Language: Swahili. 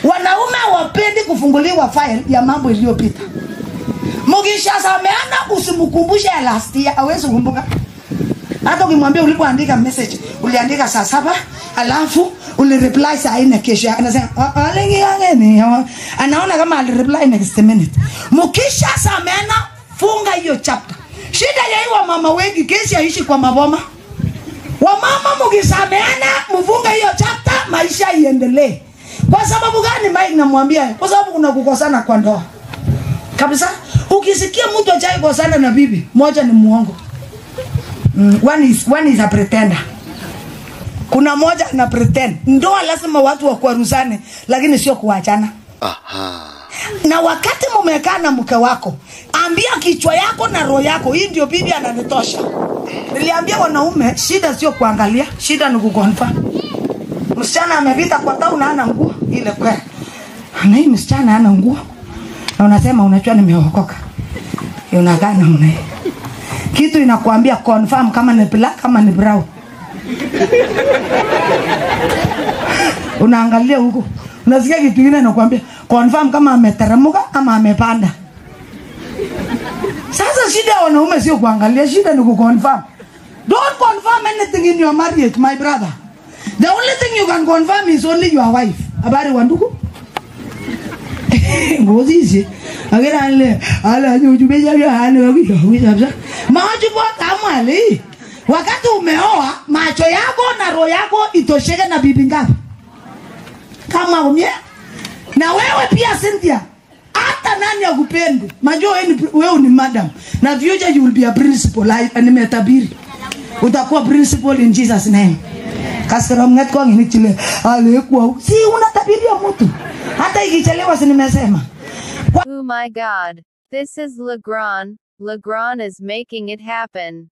wanaume wapendi kufunguliwa file ya mambo iliyopita mkishasameana usimkumbushe ya last year awezi kumbuka hata ukimwambia ulipoandika message uliandika saa saba alafu ulireply saa nne kesho anasema "Ah, alingiyangeni anaona kama alireply next minute mkisha sameana funga hiyo chapter shida ya hii wamama wengi kesi aishi kwa maboma wamama mkisameana mfunga hiyo chapter maisha iendelee kwa sababu gani mike namwambia kwa sababu kuna kukosana kwa ndoa kabisa ukisikia mtu achai kosana na bibi moja ni muongo mm, one is, one is a pretender kuna moja ana pretend ndoa lazima watu wakwaruzane lakini sio kuachana Aha. na wakati mumekaa na mke wako ambia kichwa yako na roho yako hii ndio bibi ananitosha niliambia wanaume shida sio kuangalia shida ni kukonfa msichana amepita kwa town hana nguo ile kweli na hii msichana hana nguo na unasema unajua nimeokoka unakaa namna hii kitu inakuambia confirm kama ni black kama ni brown unaangalia huko unasikia kitu kingine nakwambia confirm kama ameteremuka ama amepanda sasa shida ya wanaume sio kuangalia shida ni kuconfirm don't confirm anything in your marriage my brother the only thing you can confirm is only your wife habari wa ndugu ngozisi akira ale ala nyujubeja ya hali wakiyo wisabsa macho kwa kamwali wakati umeoa macho yako na roho yako itosheke na bibi ngapi kama umye na wewe pia Cynthia hata nani akupendi majua wewe ni, wewe ni madam na future you will be a principal I- nimetabiri utakuwa principal in Jesus name kasira mnget kwa ngini chile alikuwa si unatabiria mtu hata ikichelewa si nimesema Oh my god. This is Legrand. Legrand is making it happen.